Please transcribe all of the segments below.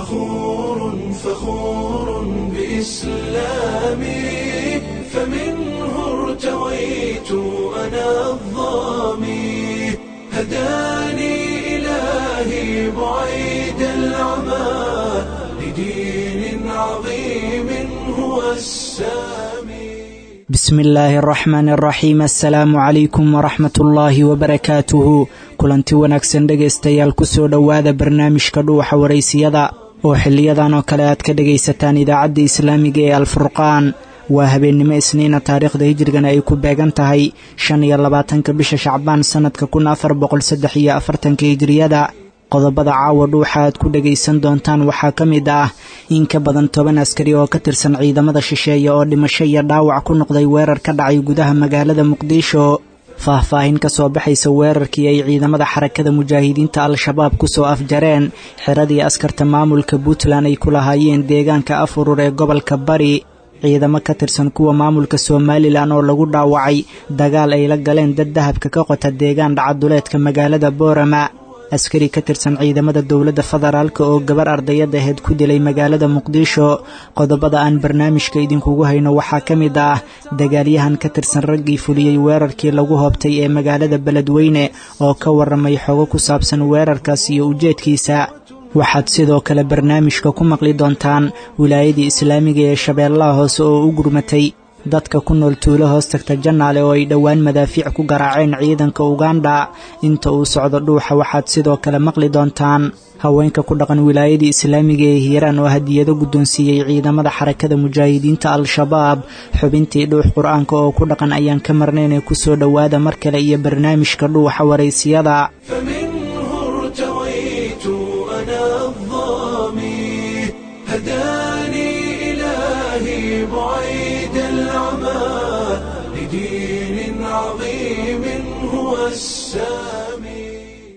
فخور فخور بإسلامي فمنه ارتويت أنا الظامي هداني إلهي بعيد العمى لدين عظيم هو السامي bismi illaahi araxmaan araxiim assalaamu calaykum waraxmat ullaahi wabarakaatuhu kulanti wanaagsan dhegaystayaal kusoo dhowaada barnaamijka dhuuxa waraysiyada oo xiliyadan oo kale aad ka dhegaysataan idaacadda islaamiga ee alfurqaan waa habeennimo isniina taariikhda hijrigana ay ku beegan tahay shan iyo labaatanka bisha shacbaan sannadka kun afar boqol saddex iyo afartanka hijriyada qodobada caawa dhuuxa aad ku dhegaysan doontaan waxaa ka mid ah in ka badan toban askari oo ka tirsan ciidamada shisheeye oo dhimasho iyo dhaawac ku noqday weerar ka dhacay gudaha magaalada muqdisho faahfaahin ka soo baxaysa weerarkii ay ciidamada xarakada mujaahidiinta al-shabaab kusoo afjareen xiradii askarta maamulka puntland ay ku lahaayeen deegaanka afurur ee gobolka bari ciidamo ka tirsan kuwa maamulka somalilan oo lagu dhaawacay dagaal ay la galeen dad dahabka ka qota deegaan dhacaduleedka magaalada boorama askari ka tirsan ciidamada dowladda federaalk oo gabar ardayad aheyd ku dilay magaalada muqdisho qodobada aan barnaamijka idinkugu hayno waxaa ka mid ah dagaalyahan ka tirsan raggii fuliyey weerarkii lagu hoobtay ee magaalada beledweyne oo ka waramay xogo ku saabsan weerarkaas iyo ujeedkiisa waxaad sidoo kale barnaamijka ku maqli doontaan wilaayadii islaamiga ee shabeellaha hoose oo u gurmatay dadka ku nool tuulo hoos tagta jannaale oo ay dhowaan madaafiic ku garaaceen ciidanka uganda inta uu socdo dhuuxa waxaad sidoo kale maqli doontaan haweenka ku dhaqan wilaayadii islaamiga ee hiiraan oo hadiyado guddoonsiiyey ciidamada xarakada mujaahidiinta al-shabaab xubintii dhuux qur-aanka oo ku dhaqan ayaan ka marnaynee kusoo dhowaada mar kale iyo barnaamijka dhuuxa waraysiyada فمنه ارتويت أنا الظامي هداني إلهي بعيد العمى لدين عظيم هو السامي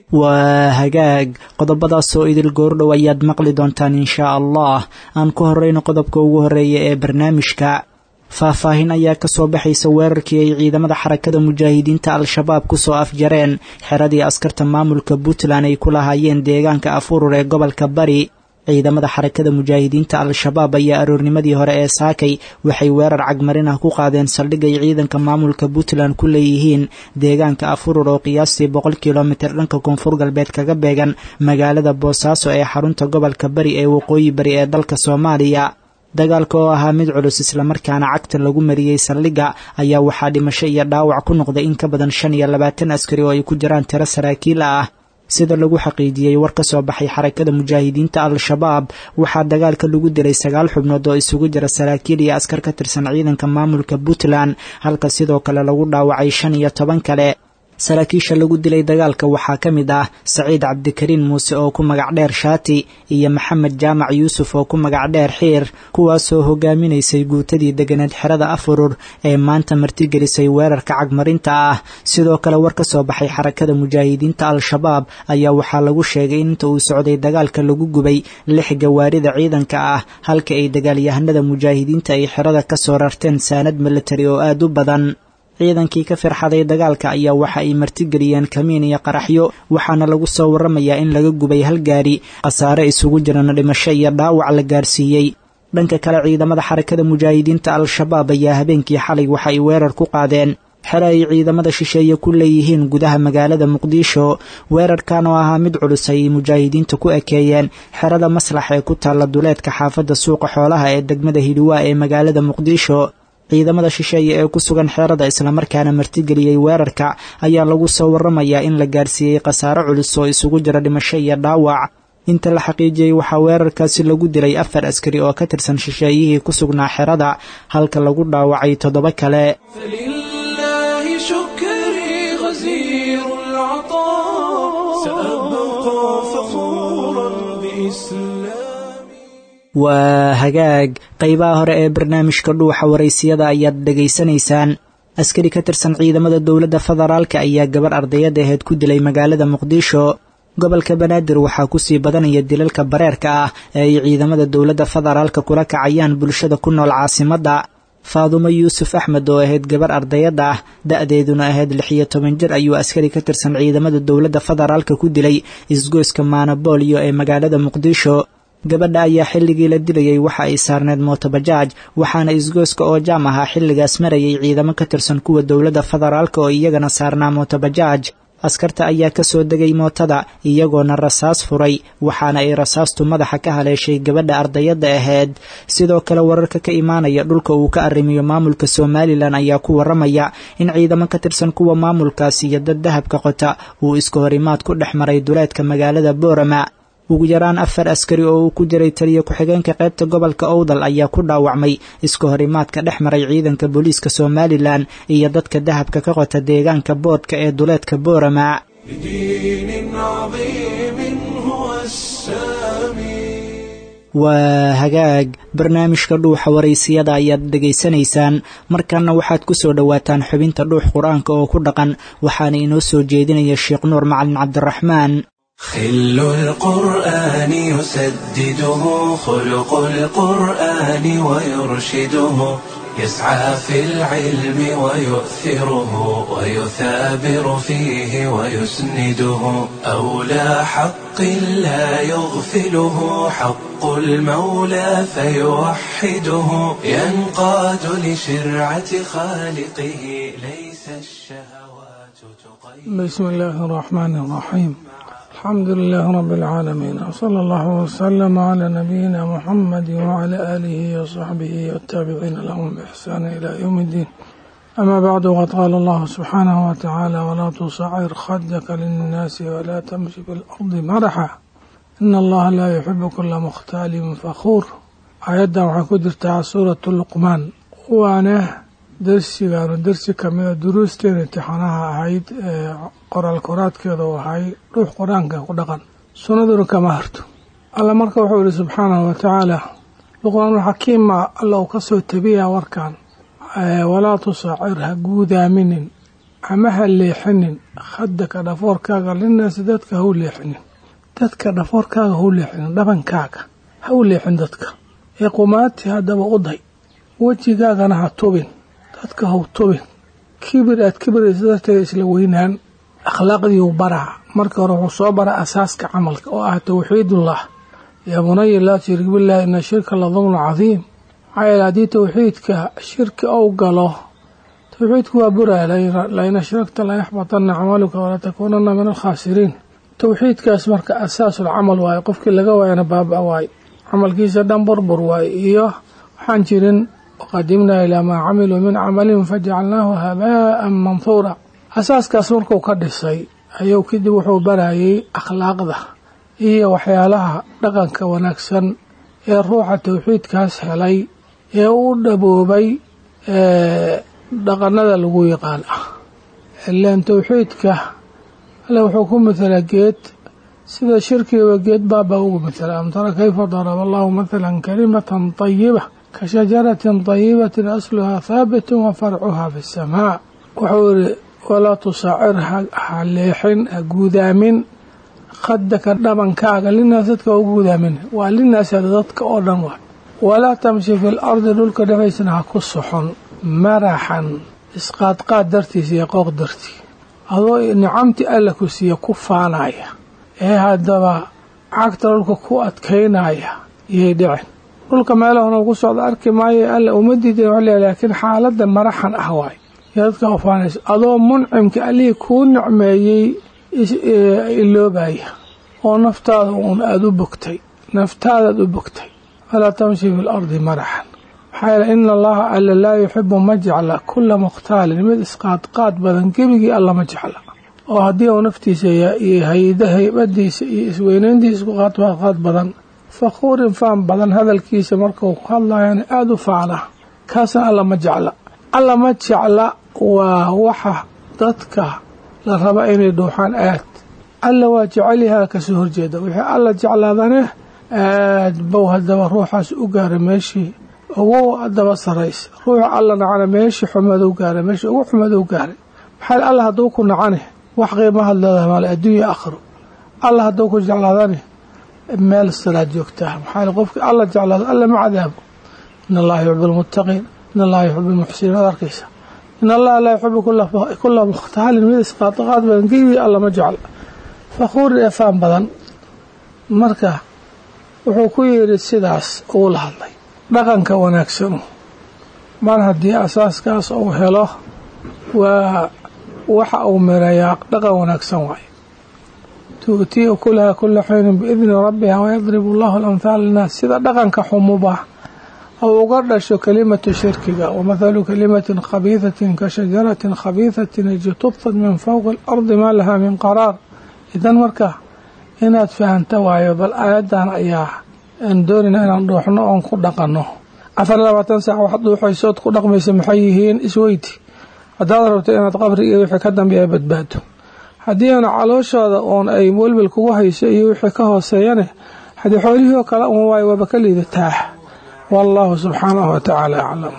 waa hagaag qodobadaasoo idil goordhow ayaad maqli doontaan inshaa allah aan ku horrayno qodobka ugu horreeya ee barnaamijka faahfaahin ayaa ka soo baxaysa weerarkii ay ciidamada xarakada mujaahidiinta al-shabaab kusoo afjareen xeradii askarta maamulka puntland ay ku lahaayeen deegaanka afurur ee gobolka bari ciidamada xarakada mujaahidiinta al-shabaab ayaa aroornimadii hore ee saakay waxay weerar cagmarin ah ku qaadeen saldhig ay ciidanka maamulka puntland ku leeyihiin deegaanka afurur oo qiyaastii boqol kilomitir dhanka koonfur galbeed kaga beegan magaalada boosaaso ee xarunta gobolka bari ee waqooyi bari ee dalka soomaaliya dagaalka oo ahaa mid culus islamarkaana cagta lagu mariyey saldhigga ayaa waxaa dhimasho iyo dhaawac ku noqday in ka badan shan iyo labaatan askari oo ay ku jiraan tiro saraakiil ah sida lagu xaqiijiyey war ka soo baxay xarakada mujaahidiinta al-shabaab waxaa dagaalka lagu dilay sagaal xubnood oo isugu jira saraakiil iyo askar ka tirsan ciidanka maamulka puntland halka sidoo kale lagu dhaawacay shan iyo toban kale saraakiisha lagu dilay dagaalka waxaa ka mid ah saciid cabdikariin muuse oo ku magac dheer shaati iyo maxamed jaamac yuusuf oo ku magac dheer xiir kuwaasoo hogaaminaysay guutadii deganeed xerada afurur ee maanta martigelisay weerarka cagmarinta ah sidoo kale war ka soo baxay xarakada mujaahidiinta al-shabaab ayaa waxaa lagu sheegay in inta uu socday dagaalka lagu gubay lix gawaarida ciidanka ah halka ay dagaalyahanada mujaahidiinta ay xerada ka soo rarteen saanad militari oo aad u badan ciidankii ka firxaday dagaalka ayaa waxa ay martigeliyeen kamiin iyo qaraxyo waxaana lagu soo waramayaa in laga gubay hal gaari khasaare isugu jirana dhimasho iyo dhaawac la gaarsiiyey dhanka kale ciidamada xarakada mujaahidiinta al-shabaab ayaa habeenkii xalay waxa ay weerar ku qaadeen xere ay ciidamada shisheeye ku leeyihiin gudaha magaalada muqdisho weerarkan oo ahaa mid culus ay mujaahidiinta ku ekeeyeen xerada maslax ee ku taalla duleedka xaafadda suuqa xoolaha ee degmada hidhiwaa ee magaalada muqdisho ciidamada shisheeye ee ku sugan xeerada islamarkaana martigeliyey weerarka ayaa lagu soo waramayaa in la gaarsiiyey khasaare culus oo isugu jira dhimasho iyo dhaawac inta la xaqiijiyey waxaa weerarkaasi lagu dilay afar askari oo ka tirsan shisheeyihii ku sugnaa xerada halka lagu dhaawacay toddoba kale فلله شكري غزير العطاء سأبقى فخورا بإسلامي waa hagaag qaybaha hore ee barnaamijka dhuuxa waraysiyada ayaad dhegaysanaysaan askari ka tirsan ciidamada dowladda federaalka ayaa gabar ardayad aheyd ku dilay magaalada muqdisho gobolka banaadir waxaa kusii badanaya dilalka bareerka ah ee ay ciidamada dowladda federaalka kula kacayaan bulshada ku nool caasimadda faadumo yuusuf axmed oo ahayd gabar ardayadda ah da-deeduna ahayd lix iyo toban jir ayuu askari ka tirsan ciidamada dowladda federaalka ku dilay isgoyska maanaboolyo ee magaalada muqdisho gabadha ayaa xilligii la dilayey waxa ay saarneed mootobajaaj waxaana isgooska oo jaam ahaa xilligaas marayay ciidamo ka tirsan kuwa dowladda federaalk oo iyagana saarnaa mootobajaaj askarta ayaa ka soo degay mootada iyagoona rasaas furay waxaana ay rasaastu madaxa ka haleeshay gabadha ardayadda ahayd sidoo kale wararka ka imaanaya dhulka uu ka arrimiyo maamulka somalilan ayaa ku waramaya in ciidamo ka tirsan kuwa maamulkaas iyo dad dahabka qota uu iska horimaad ku dhex maray duleedka magaalada boorama ugu yaraan afar askari oo uu ku jiray taliya ku-xigeenka qaybta gobolka owdal ayaa ku dhaawacmay iska horimaadka dhex maray ciidanka booliiska somalilan iyo dadka dahabka ka qota deegaanka boodhka ee duleedka boorama waa hagaag barnaamijka dhuuxa waraysiyada ayaad dhegaysanaysaan markanna waxaad ku soo dhowaataan xubinta dhuux qur-aanka oo ku dhaqan waxaana inoo soo jeedinaya sheekh nuur macalin cabdiraxmaan خل القرآن يسدده خلق القرآن ويرشده يسعى في العلم ويؤثره ويثابر فيه ويسنده أولى حق لا يغفله حق المولى فيوحده ينقاد لشرعة خالقه ليس الشهوات تقيد بسم الله الرحمن الرحيم الحمد لله رب العالمين وصلى الله وسلم على نبينا محمد وعلى آله وصحبه والتابعين لهم بإحسان إلى يوم الدين أما بعد وقد قال الله سبحانه وتعالى ولا تصعر خدك للناس ولا تمشي في الأرض مرحا إن الله لا يحب كل مختال فخور آيادا waxay ku jirtaa suuratu luqmaan waana darsigaanu darsi kamida duruusteen imtixaanaha ahayd ee qoraal koraadkeeda u ahay dhuux qur-aanka ku dhaqan sunnaduna kama harto alla marka wuxuu yihi subxaanahu wa tacaala luqmaanul xakiima alla uu kasoo tabiyaa warkan walaa tusaacir ha guudaaminin ama ha leexinin khadaka dhafoorkaaga linaasi dadka ha u leexinin dadka dhafoorkaaga ha u leexinin dhabankaaga ha u leexin dadka ee qumaati haddaba u day wejigaagana ha tubin dadka haw tubin kibir aad kibiraysa darteeda isla weynaan akhlaaqdiiu baraa marka hore wuxuu soo bara asaaska camalka oo ah towxiidullah yaa bunaya laa tushrik billahi ina shirka la dulmun cadiim maxaa yeele haddii towxiidka shirki ou galo towxiidku waa buraya lain ashragta layaxbatanna camaluka walatakuunana min alkhaasiriin towxiidkaas marka asaasul camal waaye qofkii laga waayana baaba waaye camalkiisa dhan burbur waaye iyo waxaan jirin waqadimnaa ilaa maa camiluu min camalin fajacalnaahu habaa'an manhuura asaaskaas markuu ka dhisay ayuu kadib wuxuu barayay akhlaaqda iyo waxyaalaha dhaqanka wanaagsan ee ruuxa towxiidkaas helay ee u dhaboobay dhaqanada lagu yaqaan ah ilaan towxiidka alle wuxuu ku mathalaa geed sida shirkigaba geed baaba ugu mathala am tara kayfa daraba allahu mathalan kalimatan tayiba ka shajaratin tayibatin asluhaa haabitun wa farcuhaa fi samaa wuxuu yihi walaa tusaacir ha leexin ha guudaamin khadaka dhabankaaga linaas dadka u guudaamin waa linaas dadka oo dhan waay walaa tamshi fi lardi dhulka dhexaysana ha ku soxon maraxan isqaadqaad dartiisa iyo qooq dartii adoo nicamtii alla ku siiya ku faanaya ee haddaba cagta dhulka ku adkaynaya iyay dhicin dhulka meelahona ku socda arki maayo alla uma diidin wa laakiin xaaladan maraxan ah waay iyo dadka ufaanaysa adoo muncimka allihii kuu nicmeeyey iloobaya oo naftaada uun aada u bogtay naftaadaad u bogtay falaa tamshi fi lardi maraxan maxaa yeele ina allaha alla laa yuxibu ma jecla kula mukhtaalin mid isqaadqaad badan gebigii alla ma jecla oo haddii uu naftiisa iyo hayda haybadiisa iyo isweynayntiisa isku qaadqaad badan fakhuurin faan badan hadalkiisa markuu ku hadlayana aada u faana kaasna alla ma jecla alla ma jecla waa waxa dadka la raba inay dhuuxaan aad alla waa jecelyahaa kasoo horjeeda wixii alla jeclaadane aad bow haddaba ruuxaas u gaara meeshii ugu daba saraysa ruuxa alla nacana meeshii xumeed u gaaray meeshii ugu xumeed u gaaray maxaa alla hadduu ku nacane wax qiimahaad leedahay maale adduunya akhro alla hadduu ku jeclaadane meel salaad joogtaa maxaa qofkii alla jeclaado alla ma cadaabo in allaha yuxib almuttaqiin in allaha yuxib almuxsiniin ad arkaysa in allaha laa yuxibu kula mukhtaalin mid isqaadqaad badan gebii alla ma jecla fakhuurin ee faan badan marka wuxuu ku yidhi sidaas uu la hadlay dhaqanka wanaagsanu mar haddii asaaskaas uu helo waa waxa uu mirayaa dhaqan wanaagsan waayo tu'tiiu kulaha kula xaynin biidni rabbiha wayadribu allahu alamhaal linnaas sida dhaqanka xumuba ou uga dhasho kelimatu shirkiga wamathalu kalimatin khabiidatin ka shajaratin khabiidatin ijtubtat min fowqi alardi maa lahaa min qaraar idan marka inaad fahanta waayo bal aayaddan ayaa aan doonayna inaan dhuuxno oon ku dhaqanno afar labaatan saac waxaad dhuuxaysood ku dhaqmaysa maxay yihiin isweyti haddaad rabto inaad qabri iyo wixii ka dambeeya badbaado haddii aana calooshooda uun ay welwel kugu hayso iyo wixii ka hooseeyane haddii xoolihii oo kale un waayo waaba ka liidataa wallahu subxaanahu watacaala aclam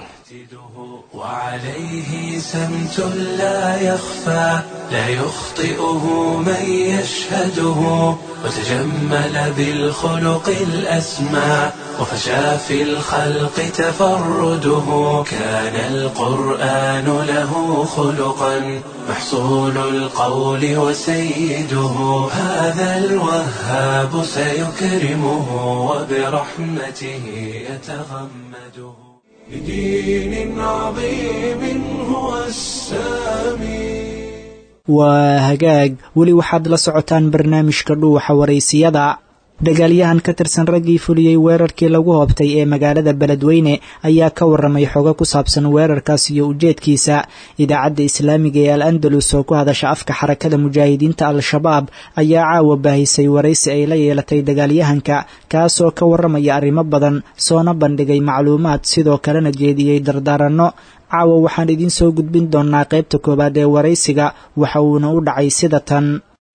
وعليه سمت لا يخفى لا يخطئه من يشهده وتجمل بالخلق الأسمى وفشى في الخلق تفرده كان القرآن له خلقا محصول القول وسيده هذا الوهاب سيكرمه وبرحمته يتغمده بدين عظيم هو السامي waa hagaag weli waxaad la socotaan barnaamijka dhuuxa waraysiyada dagaalyahan ka tirsan raggii fuliyey weerarkii lagu hoobtay ee magaalada beledweyne ayaa ka waramay xogo ku saabsan weerarkaas iyo ujeedkiisa idaacadda islaamiga ee al andalus oo ku hadasha afka xarakada mujaahidiinta al-shabaab ayaa caawa baahisay waraysi ay la yeelatay dagaalyahanka kaasoo ka waramaya arrimo badan soona bandhigay macluumaad sidoo kalena jeediyey dardaaranno caawa waxaan idiin soo gudbin doonnaa qaybta koowaad ee waraysiga waxa uuna u dhacay sida tan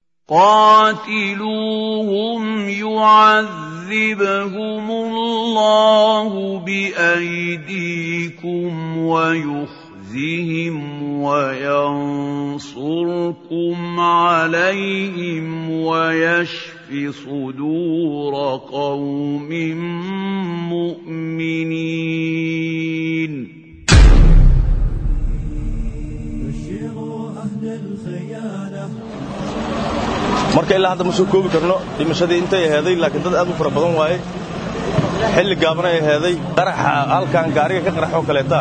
قاتلوهم يعذبهم الله بأيديكم ويخزهم وينصركم عليهم ويشف صدور قوم مؤمنين marka ilaa hadda ma soo koobi karno dhimashadii intay aheeday laakiin dad aad u fara badan waaye xilli gaabanay aheeday qaraxa halkan gaariga ka qaraxoo kaleeta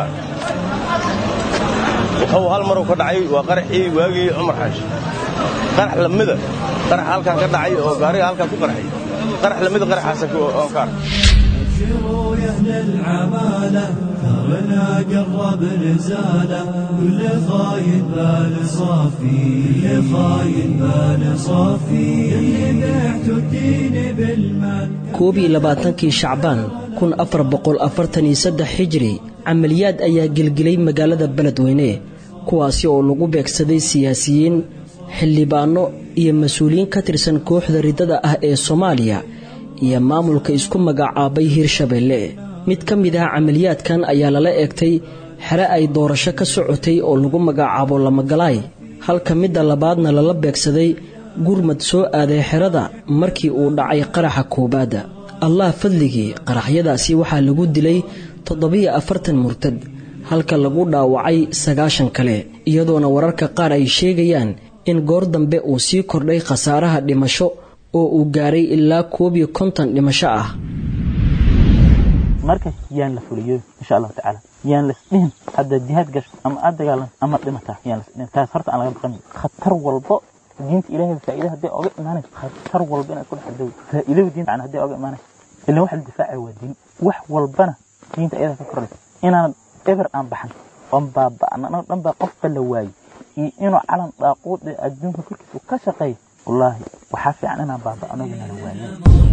wuxuu hal maruu ka dhacay waa qaraxii waagii cumar xaashi qarax lamida qarax halkan ka dhacay oo gaariga halkan ku qarxay qarax lamida qaraxaasa oon ka arkay ابشروا يا اهل العماله ثغرنا قرب نزاله كل خاين بال صافي كل خاين بال صافي اللي بعتوا الدين بالمال koob iyo labaatankii shacbaan kun afar boqol afartan iyo saddex xijiri camaliyaad ayaa gelgelay magaalada beledweyne kuwaasi oo lagu beegsaday siyaasiyiin xildhibaanno iyo mas-uuliyiin ka tirsan kooxda riddada ah ee soomaaliya iyo maamulka isku magacaabay hirshabeelle mid ka mid ah camaliyaadkan ayaa lala eegtay xere ay doorasho ka socotay oo lagu magacaabo lamagalaay halka midda labaadna lala beegsaday gurmad soo aaday xerada markii uu dhacay qaraxa koowaadda allah fadligii qaraxyadaasi waxaa lagu dilay toddobiyo afartan murtad halka lagu dhaawacay sagaashan kale iyadoona wararka qaar ay sheegayaan in goor dambe uu sii kordhay khasaaraha dhimasho oo uu gaaray ilaa koob iyo konton dhimasho ah marka yaan la fuliyo insha allahu tacaala yaan lasdhihin hadda jihaad gasho ama aad dagaalan ama dhimataa yaan lasdhihin taas horta aan laga baqanin khatar walbo diinta ilaahay faa'iida hadday oga imaanayso khatar walba inaad ku dhex dawi faa'iidada diinta macna hadday oga imaanayso ilan waxa la difaacaya waa diin wax walbana diinta iyada ka koraysa inaan eber aan baxan oon baaba'an anoo dhan baa qofba la waayo iyo inuu calan daaquud ee adduunka korkiisa ka shaqeeyo wallaahi waxaa fiican inaan baaba'ano inaan waayo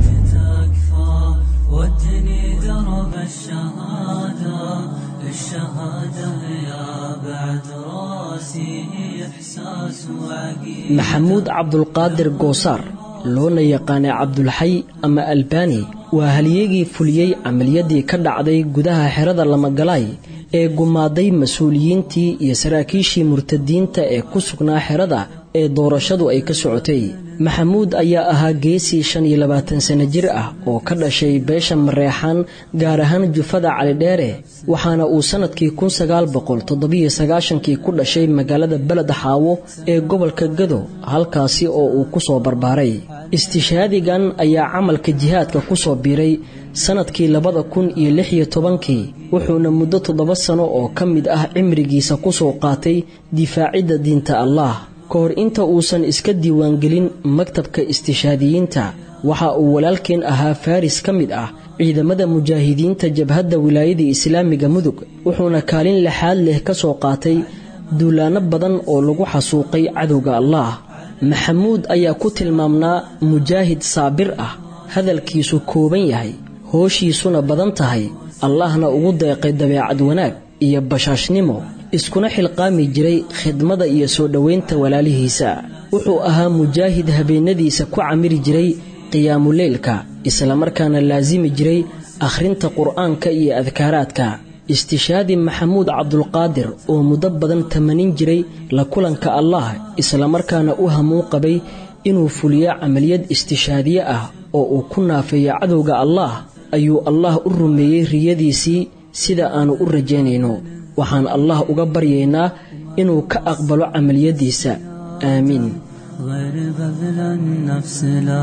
ودني درب الشهادة الشهادة يا بعد راسي إحساس وعقيد maxamuud cabdulqaadir goosaar loona yaqaanay cabdulxay ama albaani waa halyeegii fuliyey camaliyadii ka dhacday gudaha xerada lamagalaay ee gumaaday mas-uuliyiintii iyo saraakiishii murtadiinta ee ku sugnaa xerada ee doorashadu ay ka socotay maxamuud ayaa ahaa geesii shan iyo labaatan sano jir ah oo ka dhashay beesha mareexaan gaar ahaan jufada calidheere waxaana uu sannadkii kun sagaal boqol toddobiyo sagaashankii ku dhashay magaalada beled xaawo ee gobolka gado halkaasi oo uu ku soo barbaaray istishhaadigan ayaa camalka jihaadka ku soo biiray sannadkii labada kun iyo lix iyo tobankii wuxuuna muddo toddoba sano oo ka mid ah cimrigiisa ku soo qaatay difaacidda diinta allaah ka hor inta uusan iska diiwaangelin maktabka istishhaadiyiinta waxa uu walaalkeen ahaa faris ka mid ah ciidamada mujaahidiinta jabhadda wilaayada islaamiga mudug wuxuuna kaalin lixaad leh ka soo qaatay duulaanno badan oo lagu xasuuqay cadowga allaah maxamuud ayaa ku tilmaamnaa mujaahid saabir ah hadalkiisu kooban yahay hooshiisuna badan tahay allahna ugu deeqay dabeecad wanaag iyo bashaashnimo iskuna xilqaami jiray khidmada iyo soo dhowaynta walaalihiisa wuxuu ahaa mujaahid habeennadiisa ku camiri jiray qiyaamuleylka islamarkaana laasimi jiray akhrinta qur'aanka iyo adkaaraadka istishhaadi maxamuud cabdulqaadir oo muddo badan tamanin jiray la kulanka allah islamarkaana u hamuun qabay inuu fuliyo camaliyad istishhaadiye ah oo uu ku naafeeyo cadowga allaah ayuu allah u rumeeyey riyadiisii sida aannu u rajaynayno waxaan allah uga baryaynaa inuu ka aqbalo camaliyaddiisa aamiin غير بذل النفس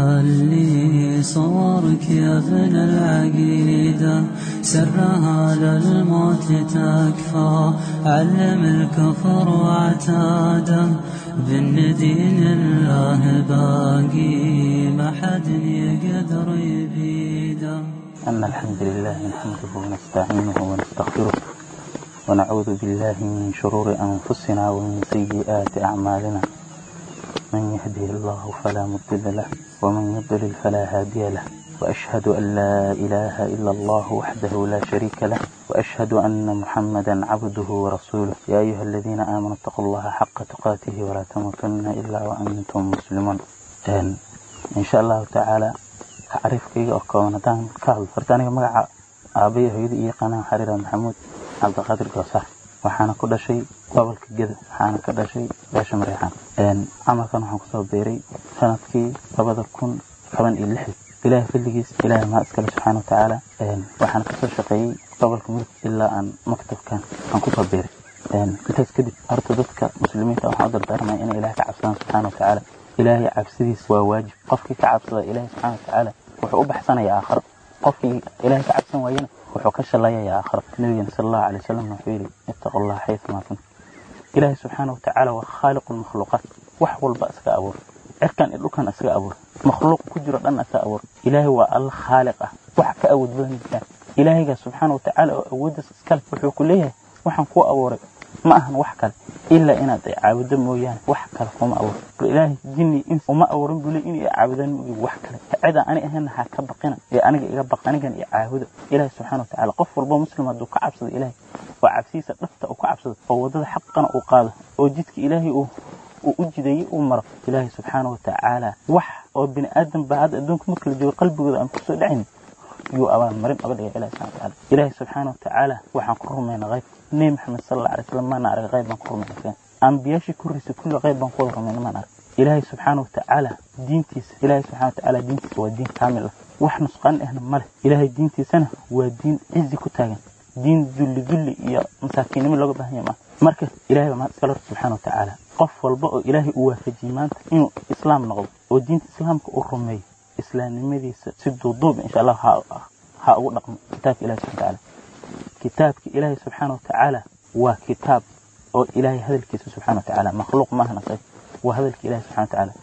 للي صورك يا ابن العقيدة سرها للموت تكفى علم الكفر وعتاده بالندين الله باقي ما حد يقدر يبيده أن الحمد لله نحمده ونستعينه ونستغفره ونعوذ بالله من شرور أنفسنا ومن سيئات أعمالنا من يهده الله فلا مضل له ومن يضلل فلا هادي له وأشهد أن لا إله إلا الله وحده لا شريك له وأشهد أن محمدا عبده ورسوله يا أيها الذين آمنوا اتقوا الله حق تقاته ولا تموتن إلا وأنتم مسلمون إن شاء الله تعالى أعرف كي أكون دان كهل فرتاني مقع أبي هيدي إيقانا حرير محمود عبد القادر قصار waxaana ku dhashay gobolka geda waxaana ka dhashay beesha mareexaan camalkan waxaan kusoo beeray sanadkii labada kun toban iyo lixdii ilaahay fadligiis ilaahay maa iskale subxaana wa tacaala waxaan kasoo shaqeeyey gobolka mudug ilaa aan maktabkan aan kusoo beeray intaas kadib horta dadka muslimiinta waxaan u dardaarmaya inay ilahay ka cabsadaan subxaana wa tacaala ilaahay cabsidiis waa waajib qofkii ka cabsada ilaahay subxaana wa tacaala wuxuu u baxsanayaa aakhiro qofkii ilaahay ka cabsan waayana wuxuu ka shallayayaa aakhiro nabigeena sala allahu alay wasalam wuxuu yidhi ittaqu allah xayثuma kuntum ilaahay subxaana watacaala waa khaaliqu lmakhluuqaat wax walba isaga abuur cirkan iyo dhulkan isaga abuur makhluuq ku jiro dhan isaga abuur ilaahay waa alla khaaliq ah wax ka awood badan jiraan ilaahayga subxaana watacaala oo awooddaas iskale wuxuu ku leeyahay waxaan kuu abuuray ma ahan wax kale ilaa inaad ay caabudo mooyaane wax kale kuma abuur ilaahay jinni ins uma abuurin buu leey inay caabudaan moogi wax kale cidaan ani ahayna ha ka baqina ee aniga iga baq anigan iyo caabudo ilaahay subxaana watacaala qof walbo muslim hadduu ka cabsado ilaahay oo cabsidiisa dhafta uu ka cabsado oo waddada xaqana uu qaado oo jidka ilaahay uu uu u jideeyey uu maro ilaahay subxaana watacaala wax oo bini aadan baa hadda adduunka marka la joogo qalbigooda aan kusoo dhacaynin yuu abaalmarin oga dhigay ilahi subxana watacaala ilaahay subxaana watacaala waxaan ku rumayna qayb nebi maxamed sala alla alay slam maana arag qayb baan ku rumayna ambiyaashii korriisa kulli qayb baan ku wada rumayna maan arag ilaahay subxaana watacaala diintiisa ilaahay subxana watacaala diintiisa waa diin kaamil ah wax nusqaan ahna ma leh ilaahay diintiisana waa diin cizi ku taagan diin dulli dulli iyo masaakiinnimo looga baahan yahay maaha marka ilahay baa mahad iskale subxaana watacaala qof walba oo ilaahay uu waafajiyey maanta inuu islaam noqdo oo diinta islaamka uu rumeeyo islaamnimadiisa si duuduuba insha allah ha ha ugu dhaqmo kitaabka ilahi subxana watacaala kitaabka ilaahay subxaana watacaala waa kitaab oo ilaahay hadalkiisa subxana watacaala makhluuq maahan asaga waa hadalka ilahi subxana watacaala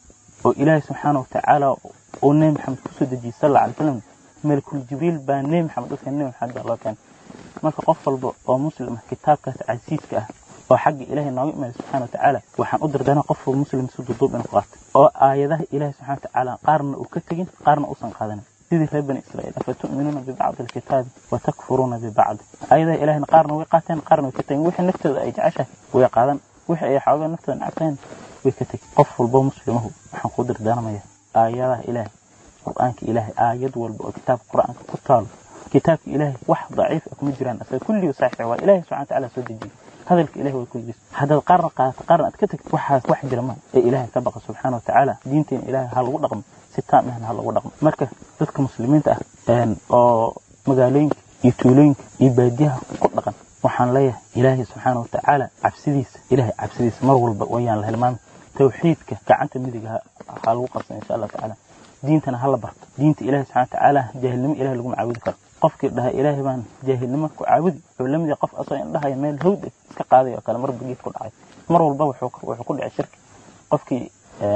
oo ilaahay subxaana watacaala oo nebi maxamed kusoo dejiyey sal alla alay slam malakul jibriil baa nebi maxamed dadka nebi maxamed baa loo keenay marka qof walba oo muslim ah kitaabkaas casiiska ah oo xagga ilaahay nooga imaada subxana watacaala waxaan u dardaarnaa qof walba muslim si duuduub inuu qaato oo aayadaha ilaahay subxana watacaala qaarna uu ka tegin qaarna uusan qaadanin sidii reer bani israa'iil afatu'minuuna bibacdi alkitaabi watakfuruuna bibacdi aayadaha ilahayna qaarna way qaateen qaarna way ka tegin wixii naftooda ay jeceshahay way qaadan wixii ay xoogaa naftooda nacabtayn way ka tegin qof walba muslimahu waxaan kuu dardaarmaya aayadaha ilaahay qur'aanka ilaahay aayad walba oo kitaabka qur'aanka ku taalo kitaabka ilaahay wax daciif ah kuma jiraan asaga kulliga saxiix waa ilaahay subxana watacaala soo dejiyey hadalka ilahay waa kulligiis haddaad qaarna qaadato qaarna aad ka tagto waxaas wax jira ma ee ilaahay ka baqa subxaana watacaala diinteena ilaahay ha lagu dhaqmo si taam ahna ha lagu dhaqmo marka dadka muslimiinta ah oo magaalooyinka iyo tuulooyinka iyo baadiyaha ku dhaqan waxaan leeyahay ilaahay subxaana watacaala cabsidiisa ilaahay cabsidiisa mar walba wayaan la hilmaami tawxiidka gacanta midiga ha lagu qabsan insha allah tacaala diintana hala barto diinta ilahi subxana watacaala jaahilnimo ilahi laguma caabudi karo qofkii dhaha ilaahay baan jaahilnimo ku caabudi wuxuu la mid yahay qof asoo indhahaya meel hawd iska qaaday oo kale marba geed ku dhacay mar walba wuxuu ku dhacay shirki qofkii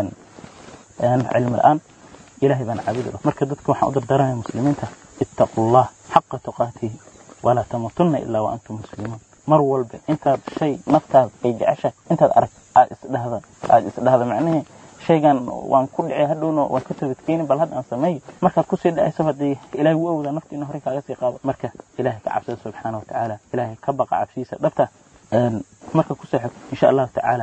cilmi la-aan ilahay baan caabudi marka dadka waxaan u dardaarmaya muslimiinta ittaqu llah xaqa tuqaatihi walaa tamuutunna ilaa wa antum muslimuun mar walba intaad shay naftaada ay jeceshahay intaad arag aad isdhahda aad isdhahda macnihii shaygan waan ku dhicay hadhowna waan ka toobadkeeni bal hadda aan sameeyo markaad kusii dhacayso haddii ilaahay wuu awoodaa nafta inuu horey kaaga sii qaado marka ilaahay ka cabsada subxaana watacaala ilaahay ka baqa cabsiisa dhabta marka ku seexo insha allahu tacaala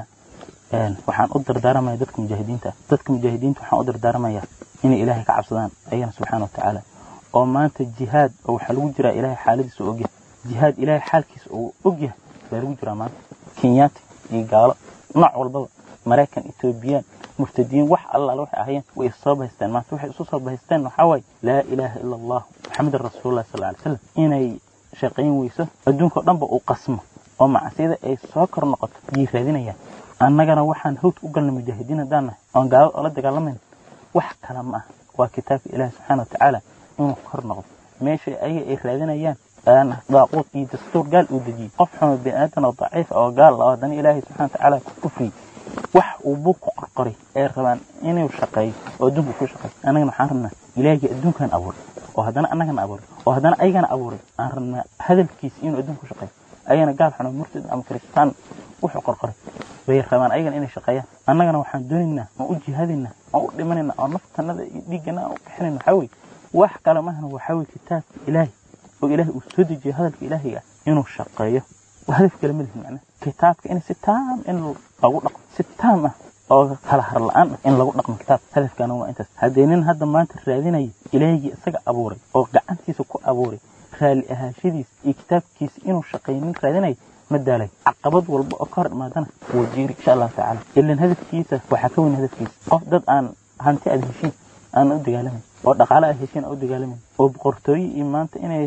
waxaan u dardaaramaya dadka mujaahidiinta dadka mujaahidiinta waxaan u dardaaramaya inay ilaahay ka cabsadaan ayana subxaana watacaala oo maanta jihaad oo waxaa lagu jiraa ilaahay xaaladiisa u ogyahay jihaad ilaahay xaalkiisa uu ogyahay baa lagu jiraa maanta kenyaati iyo gaalo nooc walbaba maraykan etoobiyaan murtadiin wax allaale waxay ahayeen way soo bahaysteen maanta waxay isu soo bahaysteen waxaa waaye laa ilaaha ila allah maxamedan rasuulullahi sal alay slam inay shaqayn weyso adduunka oo dhanba uu qasmo oo macsiyada ay soo kor noqoto yay raadinayaan annagana waxaan hawd u galnay mujaahidiin haddaan nahay oon gaalada oola dagaalamayna wax kale ma ah waa kitaabka ilaahi subxaana watacaala inuu kor noqdo meesha ayaga ay raadinayaan daaquud iyo dastuur gaal uu dejiyey qof xumo biniaadan oo daciif oo gaal oo haddana ilaahay subxana watacaala ku kufriyey wax uu buug ku qorqoray ee rabaan inuu shaqeeyo oo adduunka ku shaqeeyo annagana waxaan rabnaa ilaahii adduunkan abuuray oo haddana annagana abuuray oo haddana ayagana abuuray aan rabnaa hadalkiisa inuu adduunka ku shaqeeyo ayagana gaal xuno murtad ama kiristaan wuxuu qorqoray bay rabaan ayagana inay shaqeeyaan annagana waxaan doonaynaa oo u jihaadaynaa oo u dhimanaynaa oo naftanada iyo dhiiggana aan u bixinayna waxaa weye wax kale mahana waxaa weye kitaabka ilaahi oo ilaahay uu soo dejiyo hadalka ilaahiga inuu shaqeeyo hadaf kale ma lihin macnaha kitaabka in si taam in lagu dhaqmo si taam ah oo kala har la-aan ah in lagu dhaqmo kitaabka hadafkaana waa intaas haddee nin hadda maanta raadinaya ilaahigii isaga abuuray oo gacantiisa ku abuuray raalli ahaashadiisa iyo kitaabkiisa inuu shaqeeyo nin raadinaya ma daalay caqabad walba oo ka hor imaadana wuu jiiri insha allahu tacaala ilan hadafkiisa waxaa ka weyn hadafkiisa qof dad aan hanti aad heshiin aan u dagaalamayn oo dhaqaale aad heshiin aan u dagaalamayn oo boqortooye iyo maanta inay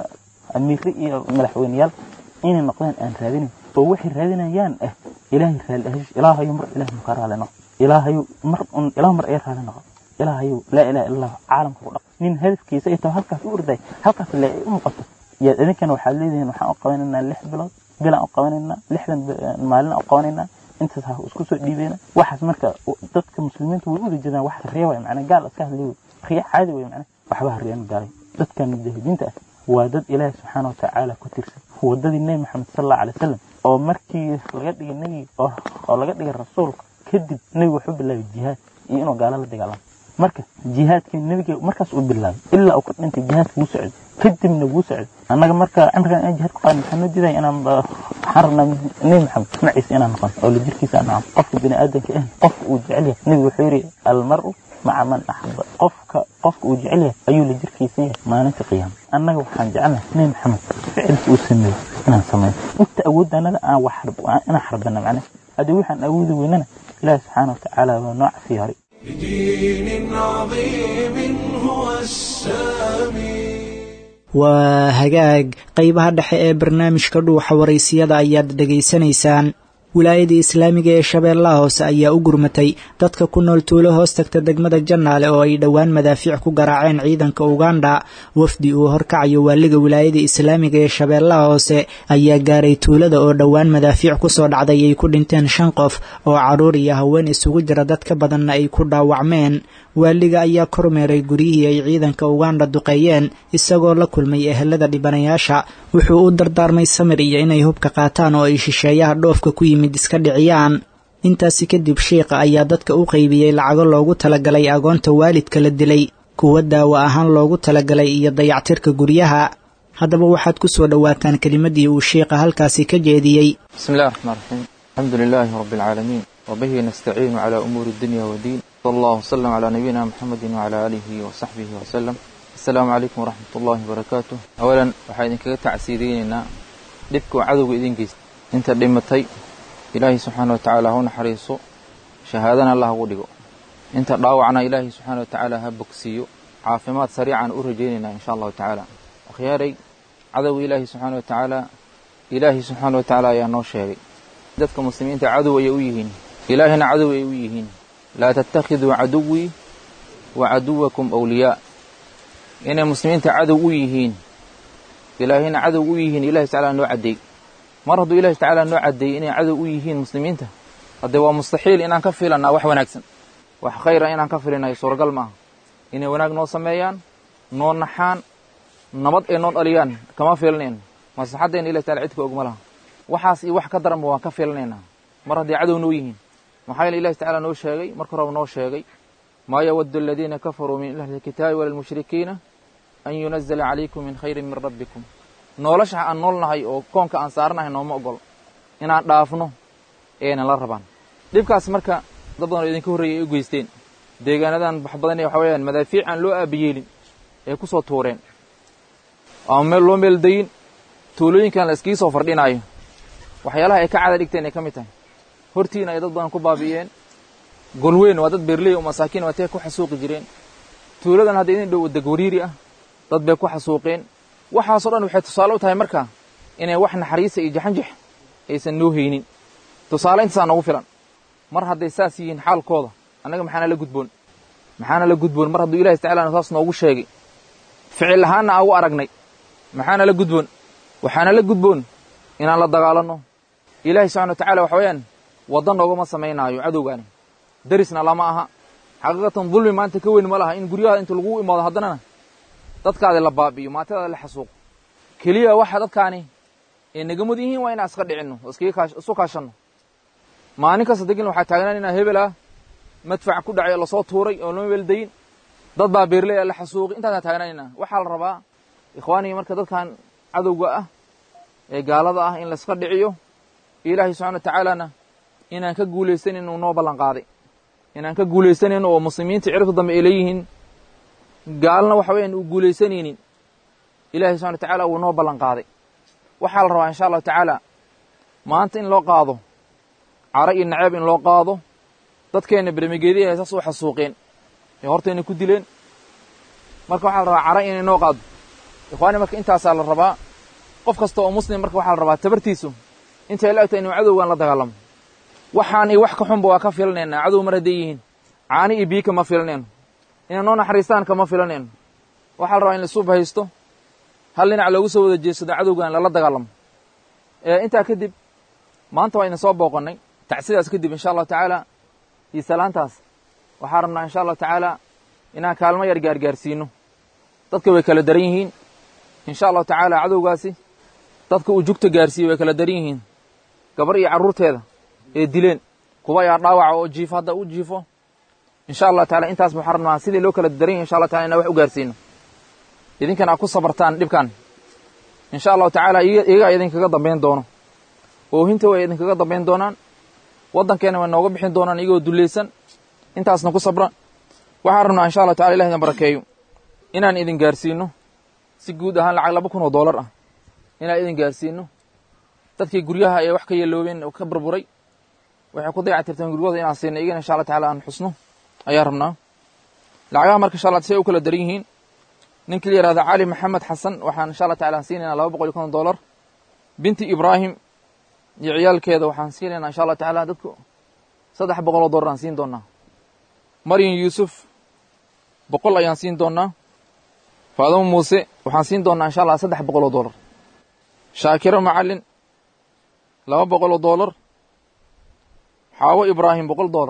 amiire iyo madaxweyneyaal inay noqdaan aan raadinayn oo waxay raadinayaan ah ilaahay raalli ahaash ilaahayu mar ilahay muka raali noqo ilaahayu mar un ilaah mar ay raali noqo ilaahayu laa ilaha illa allah caalamka ku dhaq nin hadafkiisa ay tahay halkaas u orday halkaas le ay u muuqato yaad idinkana waxaad leedihiin waxaan u qabanaynaa lix bilood bilaan u qabanaynaa lixdan maalin u qabanaynaa intaas ha isku soo dhiibeyna waxaas marka dadka muslimiinta way uda jeedaan wax riya way macnaa gaal iska hadlay riya caadi way macnaa waxba ha riyan gaalay dadkan mujaahidiinta ah waa dad ilaahi subxaana watacaala ku tirsan wadadii nebi maxamed sal allahu alay wasalam oo markii laga dhigay nebi oo laga dhigay rasuulka kadib nebigu wuxuu bilaabay jihaad iyo inuu gaalo la dagaalamo marka jihaadkii nebiga markaas uu bilaabay ilaa uu ka dhintay jihaadka wuu socday kadibna wuu socday annaga marka cimrigan inaan jihaad ku qaadin maxaa noo diidaya inaan waxaan rabnaa nebi maxamed maciisa inaan noqon oo la jirkiisa aan noqon qofka bini aadanka ah qofka uu jecel yahay nebigu wuxuu yidhi almaru maca man axaba qofka qofka uu jecel yahay ayuu la jirkiisa yahay maalinta qiyaama annaga waxaan jecelnahay nebi maxamed ficilka uu sameeyo inaan sameyn inta awoodda annaga aan wax inaan xarbana macnaha haddii waxaan awoodi weynana ilaahi subxaana watacaala waa noo cafiya horay بدين عظيم هو السامي waa hagaag qaybaha dhexe ee barnaamijka dhuuxa waraysiyada ayaad dhegaysanaysaan wilaayada islaamiga ee shabeellaha hoose ayaa u gurmatay dadka ku nool tuulo hoos tagta degmada jannaale oo ay dhowaan madaafiic ku garaaceen ciidanka uganda wafdi uu horkacayo waaliga wilaayada islaamiga ee shabeellaha hoose ayaa gaaray tuulada oo dhowaan madaafiic kusoo dhacday ay ku dhinteen shan qof oo carruur iyo haween isugu jira dad ka badanna ay ku dhaawacmeen waaliga ayaa kormeeray guryihii ay ciidanka uganda duqeeyeen isagoo la kulmay ehelada dhibanayaasha wuxuu u dardaarmay samir iyo inay hubka qaataan oo ay shisheeyaha dhoofka ku yimid iska dhiciyaan intaasi kadib shiikha ayaa dadka u qaybiyey lacago loogu talagalay agoonta waalidka la dilay kuwa daawo ahaan loogu talagalay iyo dayactirka guryaha haddaba waxaad ku soo dhowaataan kelimadii uu shiikha halkaasi ka jeediyey بسم الله الرحمن الرحيم الحمد لله رب العالمين وبه نستعين على أمور الدنيا والدين صلى الله وسلم على نبينا محمد وعلى آله وصحبه وسلم السلام عليكم ورحمة الله وبركاته أولا waxaa idinkaga tacsiideynayna dhibka uu cadowga idin geysta inta dhimatay ilaahay subxaana wa tacaala ha u naxariiso shahaadana allah ugu dhigo inta dhaawacna ilaahay subxaana wa tacaala ha bogsiiyo caafimaad sariican u rajaynaynaa insha allahu tacaala akhyaaray cadowga ilaahay subxaana wa tacaala ilaahay subxaana wa tacaala ayaa noo sheegay dadka muslimiinta cadow ayay u yihiin ilaahina cadow ay u yihiin laa tattakhiduu caduwii wa caduwakum awliyaa inay muslimiinta cadow u yihiin ilaahayna cadow u yihiin ilahi tacala noo caddeey mar hadduu ilahi tacaala noo caddeeyey inay cadow u yihiin muslimiinta haddee waa mustaxiil inaan ka filannaa wax wanaagsan wax khayra inaan ka filinayo suuragal maaha inay wanaag noo sameeyaan noo naxaan nabad ay noo dhaliyaan kama filanayno maslaxaddeenna ilahi tacala cidka ogma laha waxaas iyo wax ka daranba waan ka filanaynaa mar hadday cadow noo yihiin maxaa yeele ilahi tacala noo sheegay marka horeba noo sheegay maa yawaddu aladiina kafaruu min ahli lkitaabi wala lmushrikiina an yunazala calaykum min khayrin min rabbikum nolosha aan nool nahay oo koonka aan saaranahay nooma ogol inaan dhaafno eena la rabaan dhibkaas marka dad badan oo idinka horreeyay ay u geysteen deegaanadan wax badan waxa weeyaan madaafiic aan loo aabayeelin ay ku soo tuureen ama meel loo meel dayin tuulooyinkan la iskii soo fardhinaayo waxyaalaha ay ka cada dhigteen ay ka mid tahay hortiina ay dad badan ku baabi'iyeen golweyn waa dad beerley oo masaakiin waatee ku xasuuqi jireen tuuladan hadda idin dhow degwariiri ah dad bay ku xasuuqeen waxaasoo dhan waxay tusaale u tahay marka inay wax naxariisa iyo jaxanjax aysan noo haynin tusaale intaasaa noogu filan mar hadday saas yihiin xaalkooda annaga maxaana la gudboon maxaana la gudboon mar hadduu ilahi tacala saas noogu sheegay ficil ahaanna aan u aragnay maxaana la gudboon waxaana la gudboon inaan la dagaalanno ilaahay subxana wa tacala waxa weeyaan wadda noogama samaynaayo cadowgaani darisna lama aha xaqiiqatan dulmi maanta ka weyn ma laha in guryahaada inta lagu imaado haddanana dadkaadi la baabi'iyo maatadaada la xasuuqo keliya waxa dadkaani ay naga mud yihiin waa inaan iska dhicinno oo iskaga isu kaashanno maalin kasta degin waxaa taagnaan inaa hebel ah madfac ku dhacay oo lasoo tuuray oo lama weldayin dad baa beerley la xasuuqi intaasaan taagnaanina waxaa la rabaa ikhwaaniga marka dadkan cadowga ah ee gaalada ah in laiska dhiciyo ilaahay subxana wa tacaalana inaan ka guulaysanin uu noo ballan qaaday inaan ka guulaysanin oo muslimiinta ciribta dambe ay leeyihiin gaalna waxa weeyaan uu guulaysanaynin ilahay subxana wa tacala wuu noo ballan qaaday waxaa la rabaa insha allahu tacaala maanta in loo qaado cara iyo naceeb in loo qaado dadkeenna bermegeedihi ay saas u xasuuqeen ee hortayna ku dileen marka waxaa la rabaa cara inay noo qaado ikhwaani marka intaasaa la rabaa qof kasta oo muslim marka waxaa la rabaa tabartiisu intay la egtahay inuu cadowgan la dagaalamo waxaan iyo wax ka xunba waa ka filanaynaa cadow mar hadday yihiin caani iyo biyo kama filanayno inay noo naxariistaan kama filanayno waxaa la rabaa in laisuub haysto hal dhinac loogu soo wada jeedsado cadowgan lala dagaalamo intaa kadib maanta waa idin soo booqannay tacsidaas kadib insha allahu tacaala iyo salaantaas waxaa rabnaa insha allahu tacaala inaan kaalmo yar gaargaarsiino dadka way kala daran yihiin insha allahu tacaala cadowgaasi dadka uu jugta gaarsiiyey way kala daran yihiin gabar iyo carruurteeda ee dileen kuwa ayaa dhaawaca oo jiifo hadda u jiifo insha allahu taala intaas waxaa rabnaa sidii loo kala daran yahay insha allah taala inaan wax u gaarsiino idinkan aad ku sabartaan dhibkan insha allahu tacaala iyagaa idinkaga dambayn doono oohinta way idinkaga dambayn doonaan waddankeena way nooga bixin doonaan iyagoo dullaysan intaasna ku sabra waxaan rabnaa insha allah tacala ilah idin barakeeyo inaan idin gaarsiino si guud ahaan lacag laba kun oo dollar ah inaan idin gaarsiino dadkii guryaha ee wax ka yeeloobeen oo ka burburay waxay ku dayactirteen guryahooda inaan siino iyagana insha allah tacala aan xusno ayaa rabnaa lacagaha marka insha allah say u kala daran yihiin ninkii la yihahda cali maxamed xasan waxaan insha allah tacala aan siinaynaa laba boqol iyo konton dollar binti ibraahim iyo ciyaalkeeda waxaan siinaynaa insha allah tacaala dadku saddex boqol oo dollar aan siin doonaa maryam yuusuf boqol ayaan siin doonaa faadamo muuse waxaan siin doonaa insha allah saddex boqol oo dollar shaakiro macallin laba boqol oo dollar xaawo ibraahim boqol dollar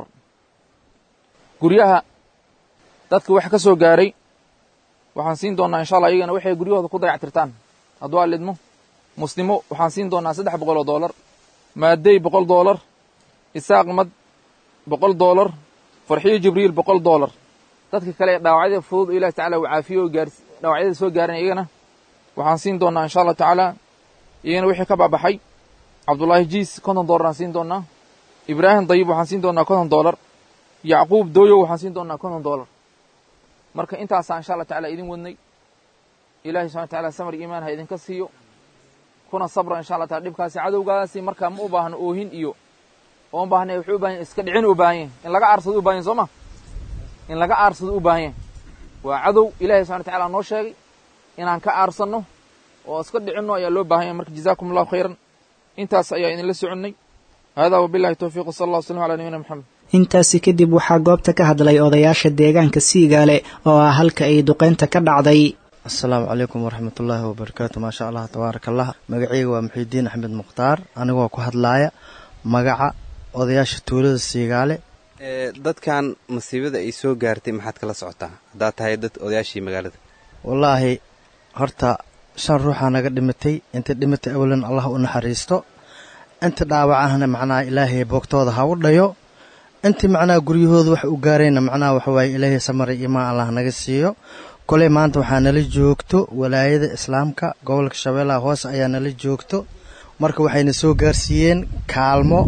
guryaha dadka wax ka soo gaaray waxaan siin doonaa insha allah iyagana waxay guryahooda ku dayactirtaan hadduu alidmo muslimo waxaan siin doonaa saddex boqol oo dollar maadey boqol dollar isaaq mad boqol dollar farxiyo jibriil boqol dollar dadka kale ee dhaawacyada fudud ilahi tacala uu caafiyo oo gaars dhaawacyada soo gaaran iyagana waxaan siin doonaa insha allahu tacaala iyagana wixii ka baabaxay cabdullaahi jiis konton dollar aan siin doonaa ibraahim dayib waxaan siin doonaa konton dollar yacquub dooyow waxaan siin doonaa konton dollar marka intaasaa insha allah tacala idin wadnay ilahay subxana wataala samar iimaan ha idinka siiyo kuna sabra insha allah taala dhibkaasi cadowgaasi markaa ma u baahno oohin iyo oo ma baahna wuxuu u bahan yahy iska dhicin u baahan yahy in laga aarsado u bahan yahy soo ma in laga aarsado u baahan yahy waa cadow ilahay subxana wataala noo sheegay inaan ka aarsanno oo iska dhicinno ayaa loo baahan yahy marka jazakum allahu khayran intaas ayaa idinla soconnay hada wabillahi towfiiq wsala allah w sllam ala nabiyina moxamed intaasi kadib waxaa goobta ka hadlay odayaasha deegaanka siigaale oo ah halka ay duqeynta ka dhacday asalaamu calaykum waraxmatullaahi wabarakaatu maasha allah tabaaraka allah magacayga waa muxiidiin axmed mukhtaar anigoo ku hadlaaya magaca odayaasha tuulada siigaale dadkan masiibada ay soo gaartay maxaad kala socotaa haddaad tahay dad odayaashii magaalada wallaahi horta shan ruuxaa naga dhimatay inta dhimatay awalan allah u naxariisto inta dhaawacahna macnaha ilaahay boogtooda ha u dhayo intii macnaha guryahooda wax u gaarayna macnaha waxawaaye ilaahay samara imaan allah naga siiyo koley maanta waxaa nala joogto walaayada islaamka gobolka shabeellaha hoose ayaa nala joogto marka waxayna soo gaarsiiyeen kaalmo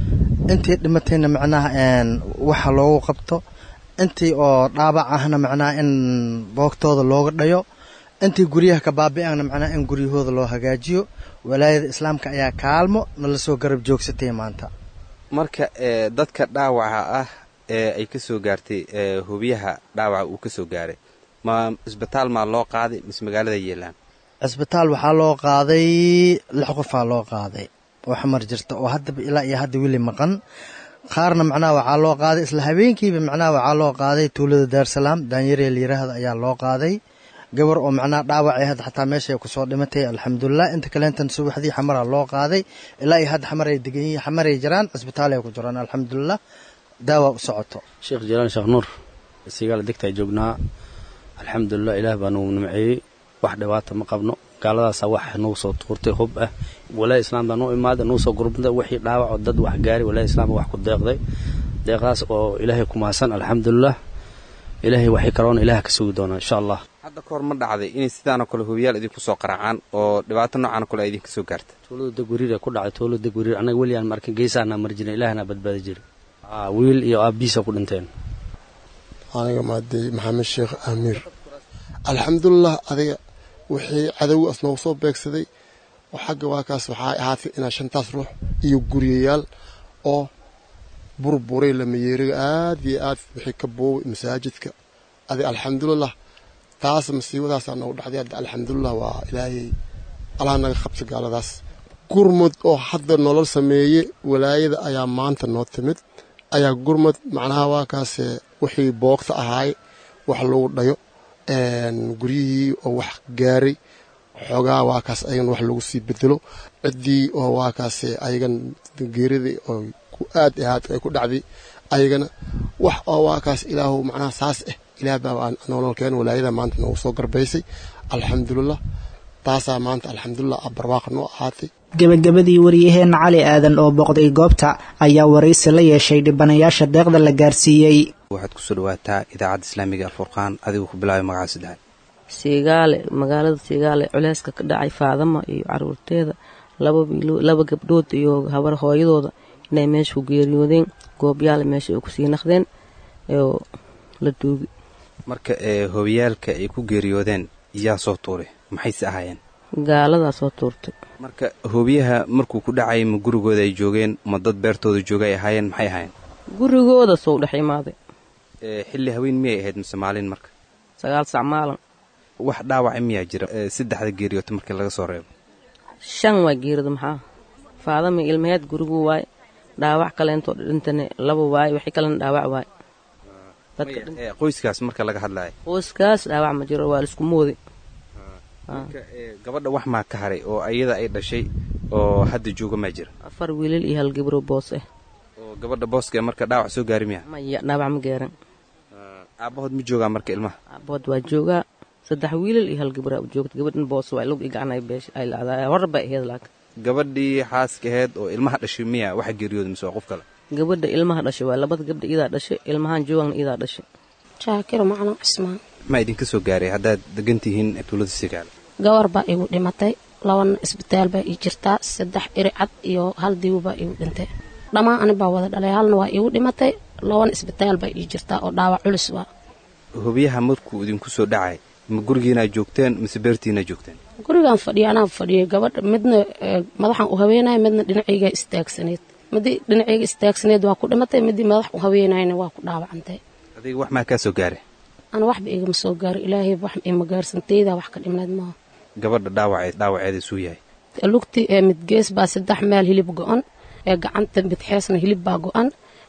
intii dhimatayna macnaha waxa loogu qabto intii oo dhaabac ahna macnaha in boogtooda looga dhayo intii guryaha ka baabi'ana macnaha in guryahooda loo hagaajiyo walaayada islaamka ayaa kaalmo nala soo garab joogsatay maanta marka dadka dhaawaca ah ee ay ka soo gaartay hubiyaha dhaawaca uu ka soo gaaray ma isbitaal maa loo qaaday mise magaalada yeelaan cisbitaal waxaa loo qaaday lix qofaa loo qaaday oo xamar jirta oo haddaba ilaa iyo hadda weli maqan qaarna macnaha waxaa loo qaaday isla habeenkiiba macnaha waxaa loo qaaday tuulada daarsalaam daanyareel yiraahda ayaa loo qaaday gabar oo macnaha dhaawacay hadda xataa meeshay kusoo dhimatay alxamdulilah inta kaleentan subaxdii xamaraa loo qaaday ilaa iyo hadda xamaray degan yihiin xamaray jiraan cisbitaalay ku jiraan alxamdulilah daawa u socoto sheekh jalaan sheekh nuur siigaala degtaa joognaa alxamdulilah ilaah baa nagu nimceeyey wax dhibaata ma qabno gaaladaasaa wax nagu soo tuurtay hub ah walaaya islaam baa nuu imaaday nagu soo gurbantay wixii dhaawac oo dad wax gaari walaaya islaam wax ku deeqday deeqdaas oo ilaahay ku maasan alxamdulilah ilaahay waxay kaloona ilaah ka sugi doonaa insha allah hadda ka hor ma dhacday inay sidaanoo kale hubiyaal idinku soo qaraacaan oo dhibaato noocan kale ay idinka soo gaarta tuulada degwariir ku dhacay tuulada degwariir annaga weligaan markin geesaana mari jirin ilaahna badbaadi jiri wiil iyo aabiisa ku dhinteen aniga maadey maxamed sheekh amiir alxamdulilah adiga wixii cadowi as noogu soo beegsaday oo xagga waakaas waxaa ahaatay inaa shantaas ruux iyo guryayaal oo burburay lamayeeriga aad iyo aad wixii ka boobay masaajidka adiga alxamdulilah taas masiibadaasaa noogu dhacday hadda alxamdulilah waa ilaahay allah naga qabta gaaladaas gurmud oo hadda nolol sameeye walaayada ayaa maanta noo timid ayaa gurmud macnaha waakaase wixii boogta ahaay wax lagu dhayo guryihii oo wax gaaray xoogaa waakaas ayagan wax lagu sii bedelo ciddii oo waakaase ayagan geeridii oo ku aad ahaad ay ku dhacday ayagana wax oo waakaas ilaahu macnaha saas ah ilaah baa nololkeen walaayada maanta noogu soo garbaysay alxamdulilah taasaa maanta alxamdulilah barwaaqa noo ahaatay gebagabadii wariyaheenna cali aadan oo booqday goobta ayaa waraysi la yeeshay dhibanayaasha deeqda la gaarsiiyey waxaad kusoo dhawaataa idaacadda islaamiga alfurqaan adigoo ku bilaabay magaca saddexaad siigaale magaalada siigaale culeyska ka dhacay faadama iyo caruurteeda laba gabdhood iyo habar hooyadooda inay meesha ku geeriyoodeen goobyaale meesha ay kusii naqdeen oo la duugi marka hobiyaalka ay ku geeriyoodeen yaa soo tuuray maxayse ahaayeen gaaladaa soo tuurtay marka hobiyaha markuu ku dhacay ma gurigooda ay joogeen ma dad beertooda jooga ay ahaayeen maxay ahaayeen gurigooda soo dhex imaaday xilli haween miyay ahayd mise maalin marka sagaal sac maalin wax dhaawaca miyaa jira saddexda geeriyoota markii laga soo reebo shan waa geerida maxaa faadami ilmaheed gurigu waay dhaawac kaleentoo dhintane laba waay wixii kalena dhaawac waay qoyskaas marka laga hadlaya qoyskaas dhaawac ma jiro waa laisku mooday gabadha wax maa ka haray oo ayada ay dhashay oo hadda jooga maa jira afar wiilal iyo hal gabro boos ah oo gabadha booska marka dhaawac soo gaari miya maya dhaawac ma gaaran aabahood ma joogaa marka ilmaha aabahood waa joogaa saddex wiilal iyo hal gabra joogta gabadhan boos waa lug gacan ay beesh ay lacdaa hor bay ahayd laakiin gabadhii xaaska ahayd oo ilmaha dhashay miya waxa geeriyooda mise waa qof kale gabadha ilmaha dhashay waa labada gabdha idaa dhashay ilmahan joogana idaa dhashay jaakiro macno cismaan maxaa idinka soo gaaray haddaad degan tihiin tuulada sigaal gabar baa igu dhimatay labana isbitaal baa ii jirtaa saddex iri cad iyo hal dibu baa igu dhintay dhammaan ani baa wada dhalay halna waa igu dhimatay labana isbitaal baa ii jirtaa oo dhaawac culus waa hubiyaha markuu idinku soo dhacay ma gurigiinaa joogteen mise beertiinaa joogteen gurigaan fadhiya anaa fadhiyay gabadha midna madaxan u haweenaya midna dhinacaygaa istaagsaneed midii dhinacayga istaagsaneed waa ku dhimatay midii madax u haweenayna waa ku dhaawacantay adiga wax maa kaa soo gaaray ana waxba igama soo gaaray ilaahay wax ima gaarsantaydaa wax ka dhimnayd maaha gabadha dhaawaceed dhaawaceeda suu yahay lugti ee midgees baa saddex meel hilib go-an ee gacanta midxeesna hilib baa go-an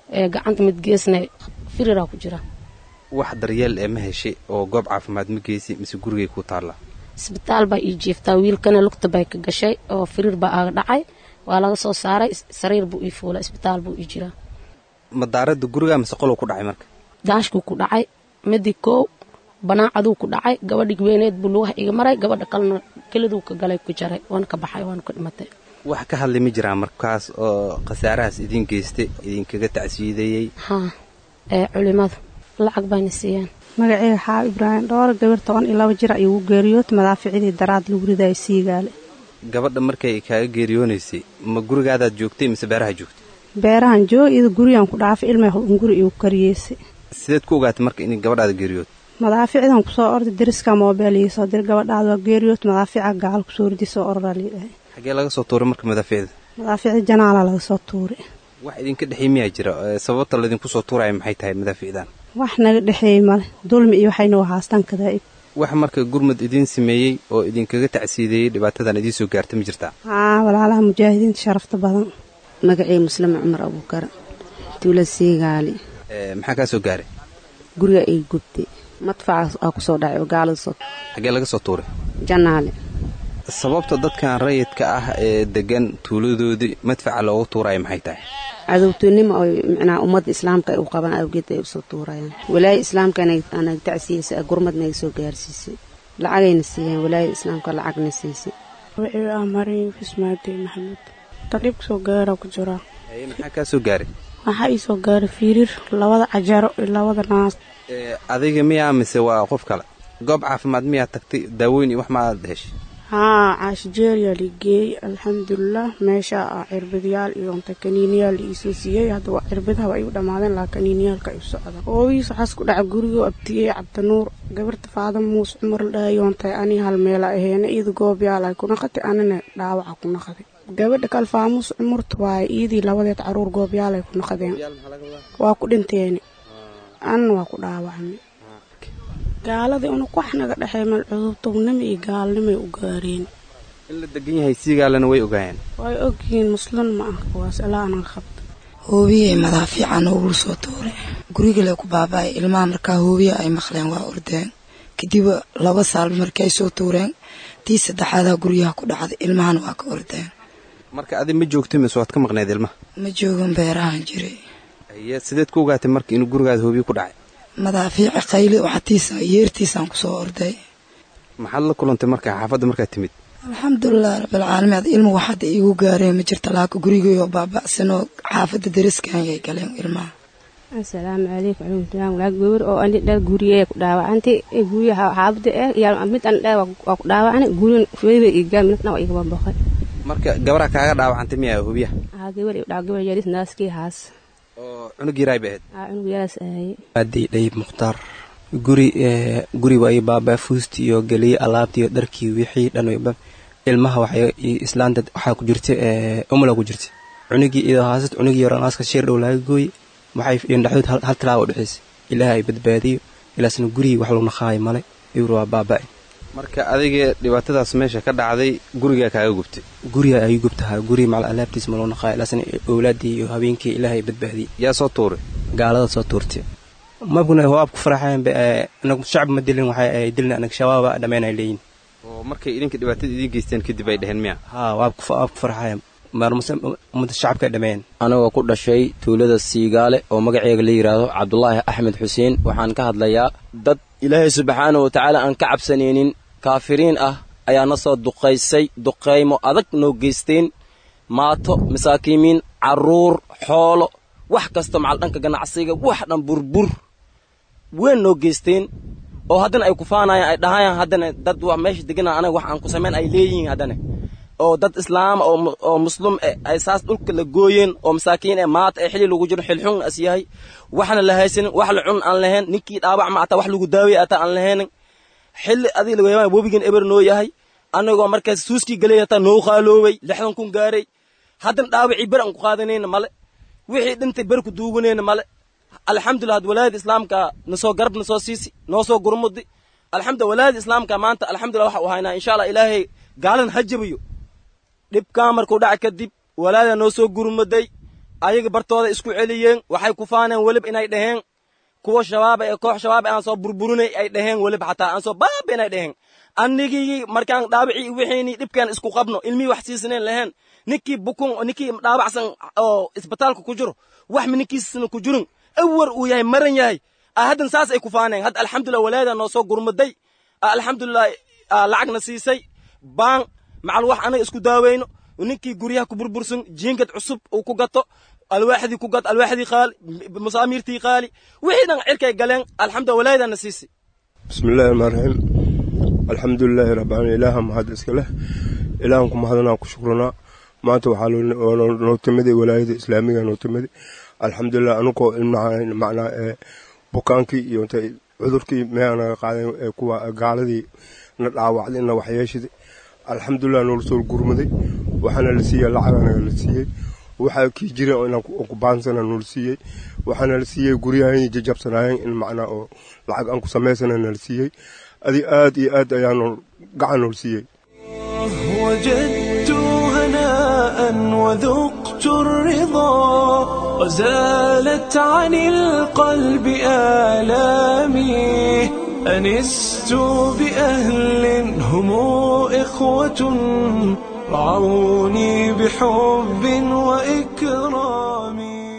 ee gacanta mid geesna firiraa ku jira wax daryeel ee ma heshay oo goob caafimaad ma geysi mise gurigay ku taallaa isbitaal baa ii jiiftaa wiilkana lugta bay ka gashay oo firiir baa aaga dhacay waa laga soo saaray sariir buu ii fuulay isbitaal buu ii jiraa madaaradda guriga mise qolow ku dhacay marka daashkuu ku dhacay midi koow banaacaduu ku dhacay gabadhi weyneed buu lugaha iga maray gabadha kalena keliduu ka galay ku jaray waana ka baxay waana ka dhimatay wax ka hadlay ma jiraan markaas oo khasaarahaas idiin geystay idinkaga tacsiideeyey haa ee culimada lacag bayna siiyeen magaceyga xaa ibraahim dhowr gabar toban iyo laba jir ayuu u geeriyood madaaficidii daraad lagu ridayo siigaale gabadha markay kaaga geeriyoonaysay ma gurigaadaad joogtay mise beeraha joogtay beerahan joog iyada gurigan ku dhaafay ilmay hunguri igu kariyeysay sideed ku ogaatay marka in gabadhaada geeriyood madaaficdan kusoo orday dariska moobeel ii soo dir gabadhaada waa geeriyood madaafica gacal kusoo ridi soo ororaa liidhahay xaggee laga soo tuuray marka madaaficda madaaficda janaala laga soo tuuray wax idinka dhexey miyaa jira sababta laydinku soo tuuraya maxay tahay madaaficdan wax naga dhexeeyey male dulmi iyo waxayna wahaastaan kadaa'ib wax marka gurmud idiin sameeyey oo idinkaga tacsiideeyey dhibaatadan idiin soo gaarta ma jirtaa haa walaalaha mujaahidiinta sharafta badan magacii muslime cumar abuukar tuula siigaali maxaa kaa soo gaaray guriga ay gubtay madfaca aa kusoo dhacay oo gaalada soo xaggee laga soo tuuray janaale sababta dadkan rayidka ah ee degan tuuladoodii madfaca loogu tuuraya maxay tahay cadowtinimo oo micnaha ummadda islaamka ay u qabaan awgeed ay usoo tuurayaan walaaya islaamka anaga tacsiyeysay gurmad naga soo gaarsiisay lacagayna siiyeen walaaya islaamka lacagna siisay wixii ah marin fismaadey maxamed tadhib soo gaara ku jiraa maxaa kaa soo gaaray waxaa ii soo gaaray fiiriir labada cajaro iyo labada naas adiga miyaa mise waa qof kale goob caafimaad miyaa tagtay daaweyn iyo wax maaad heshay haa caashijeeriyaa la geeyey alxamdulilah meesha ah cirbadyaal iyo unta kaniiniyaal la iisoo siiyey hadda waa cirbadaha waa igu dhammaadeen laa kaniiniyaalka iu socda oogiis waxaas ku dhaca gurigoo abtiyey cabdinuur gabarta faadama muus cumar la dhahayoontay ani hal meela aheena iyada goobyaal ay ku naqatay anina dhaawaca ku naqaday gabadha kal faamuus cumurta waaye iyadii labadeed caruur goobyaal ay ku naqadeen waa ku dhinteeni anna waa ku dhaawacmay gaaladii unug wax naga dhexey meel cudubtugnimo iyo gaalnimay u gaareen in la degan yahay siigaalana way ogaayeen way ogyihiin muslin ma ah kuwaas ilaa anaga qabta hoobiyey madaafiica noogula soo tuuray gurigale ku baaba'ay ilmaha markaa hoobiya ay maqleen waa ordeen kadib laba saalba markii ay soo tuureen tii saddexaadaa guryaha ku dhacday ilmahana waa ka ordeen marka adi ma joogta mise waad ka maqneed ilmaha ma joogan beerahan jiray y sideed ku ogaatay marka inuu gurigaada hoobiya ku dhacay madaafiici qayli waxatiisa yeertiisaan kusoo orday maxaad la kulantay marka xaafadda markaad timid alxamdulilah rabbilcaalamiin ad ilmu wax hadda iigu gaareen ma jirta laaka gurigayoo baaba'sanoo xaafadda dariskan yay galeen ilmaha asalaamu calaykum waraxmatullahi walaal gawar oo ani dhar guriyee ku dhaawacantay guryaha xaafadda eh iyo mid an dhar waa ku dhaawacani gurin weybay iyo gaam midna waa iga bamboqay marka gabaraa kaaga dhaawacantay miyaa hoobiyaha haa gabar iyo dhaw gabar yaris naaskii haas oo cunug yaraay ba ahayd haa cunug yaraas ahaye aadii dhayib mukhtaar guri guriga ay baabaa fuusti iyo geliyey alaabtii iyo dharkii wixii dhan ilmaha waxay islaanta waxaa ku jirta umala ku jirta cunugii iyadoo haasad cunugii yaro naaska sheer dhow laga gooy waxay dhexdood hal tilaawa dhexaysa ilaaha ay badbaadiyo ilaasna gurigii wax lagu naqaayo male iwr waa baaba'ay marka adiga dhibaatadaas meesha ka dhacday gurigaa kaaga gubtay guriga ay gubtahaa guri macal alaabtiis ma loo naqaayo ilaasna owlaadii iyo habeenkii ilaaha ay badbaadiyey yaa soo tuuray gaalada soo tuurtay mabkuna waab ku faraxayan anagu shacab ma dilin waxay ay dilin anaga shabaaba dhammayn ay leeyihin oo markay idinka dhibaatada idiin geysteen kadib ay dheheen miya haa waab ku farxayan ummadda shacabka ay dhammeeyeen anagoo ku dhashay tuulada siigaale oo magaceega la yidhaahdo cabdulaahi axmed xuseen waxaan ka hadlayaa dad ilaahay subxaana wa tacaala aan ka cabsanaynin kaafiriin ah ayaa na soo duqaysay duqaymo adag noo geysteen maato masaakiimiin carruur xoolo wax kasta macal dhanka ganacsiga wax dhan burbur weyn noo geysteen oo haddana ay kufaanayaan ay dhahayaan haddana dad wa meesha degana anaga wax aan ku samayn ay leeyihiin haddana oo dad islaama oo muslum eh ay saas dhulka la gooyeen oo masaakiin eh maata ee xili lagu jiro xilxun as yahay waxna la haysanin wax la cun aan lahayn ninkii dhaawac ma ataa wax lagu daawaya ataa aan lahaynin xilli adiga laga yaabaa webigan eber noo yahay anagoo markaas suuskii galay hataa noo qaaloobay lixdan kun gaaray haddana dhaawacii ber aan ku qaadanayna male wixii dhintay ber ku duuganayna male alxamdulilah had walaayada islaamka nasoo garab nasoo siisi noo soo gurmudi alxamdulilah walaayada islaamka maanta alxamdulilah waxa uu haynaa insha allah ilaahay gaalan ha jabiyo dhibkaa markuu dhaca kadib walaada noo soo gurmaday ayaga bartooda isku celiyeen waxay ku faaneen welib inay dhaheen kuwa shabaaba ee koox shabaab aan soo burburinay ay dhaheen welib xataa aan soo baaba inay dhaheen annigii markaan dhaabicii wixiini dhibkaan isku qabno ilmihii wax siisanayn lahayn ninkii bukun ninkii dhaabacsan oo isbitaalka ku jiro wax mi ninkiisna ku jirin awar uu yahay maran yahay haddan saas ay ku faaneen hadda alxamdulillah walaada noo soo gurmaday alxamdulillah lacagna siisay baan macal wax anaga isku daaweyno ninkii guryaha ku burbursan jiingad cusub uu ku gato alwaaxdii ku gato alwaaxdii qaali masaamiirtii qaali wixii dhan cirkay galeen alxamdulillah walaadana siisay bismillahi rahmaan raxiim alxamdulilaahi rabbilaalamiin ilaaha mahad iska leh ilaahan ku mahadnaa ku shukranaa maanta waxaa noo timiday walaayada islaamiga noo timiday alxamdulilah anugoo macnaa bukaankii iyo intay cudurkii meeha naga qaadeen ee kuwa gaaladii na dhaawacday na waxyeeshaday alxamdulilah noola soo gurmaday waxaana la siiyey lacaganaga la siiyey waxaa kii jira inaan ku baansana noola siiyey waxaana la siiyey guryahan jajabsanaayeen in macnaa oo lacag aan ku samaysana nala siiyey adi aad iyo aad ayaanu gacan noola siiyey وجدت هناء وذقت الرضا وزالت عن القلب آلامي أنست بأهل هم إخوة رعوني بحب وإكرام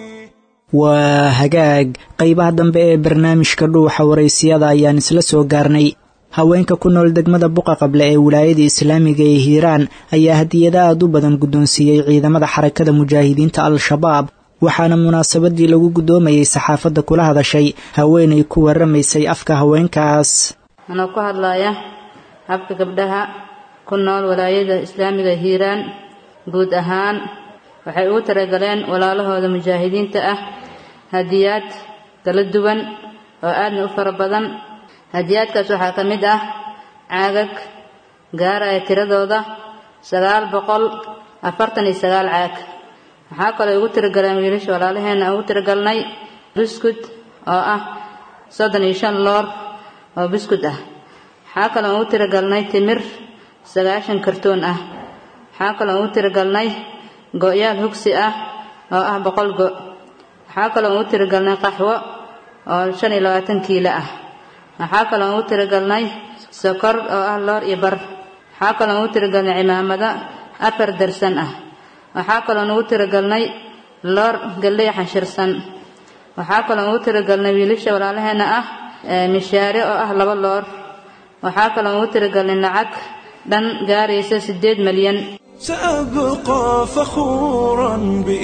waa hagaag qaybaha dambe ee barnaamijka dhuuxa waraysiyada ayaan isla soo gaarnay haweenka ku nool degmada buqa qable ee wilaayada islaamiga ee hiiraan ayaa hadiyada aad u badan guddoonsiiyey ciidamada xarakada mujaahidiinta al-shabaab waxaana munaasabadii lagu guddoomayey saxaafadda kula hadashay haweenay ku waramaysay afka haweenkaas anoo ku hadlaya habka gabdhaha ku nool walaayada islaamiga hiiraan guud ahaan waxay ugu talagaleen walaalahooda mujaahidiinta ah hadiyaad kala duwan oo aadna u fara badan hadiyaadkaas waxaa ka mid ah caagag gaaraya tiradooda sagaal boqol afartan iyo sagaal caag waxaa kaloo ugu tiragaleen wiilasha walaalaheenna ugu tiragalnay buskud oo ah soddon iyo shan loor oo buskud ah waxaa kaloo ugu tiragalnay timir sagaashan kartoon ah waxaa kaloo ugu tiragalnay go-yaal hugsi ah oo ah boqol go waxaa kaloo ugu tiragalnay qaxwo oo shan iyo labaatan kiilo ah waxaa kaloo ugu tiragalnay sokor oo ah loor iyo bar waxaa kaloo ugu tiragalnay cimaamado afar darsan ah waxaa kaloo ugu tiragalnay loor galley xanshirsan waxaa kaloo ugu tiragalnay wiilasha walaalaheenna ah mishaare oo ah laba loor waxaa kaloo ugu tiragalnay lacag dhan gaaraysa siddeed malyan سأبقى فخورا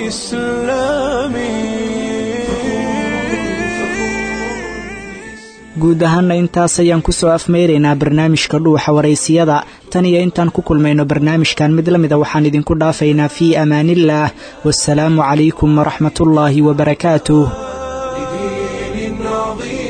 بإسلامي guud ahaana intaas ayaan kusoo afmeyraynaa barnaamijka dhuuxa waraysiyada tan iyo intaan ku kulmayno barnaamijkan mid la mida waxaan idinku dhaafaynaa fii amaaniillaah wasalaamu calaykum waraxmatullaahi wabarakaatuh دين عظيم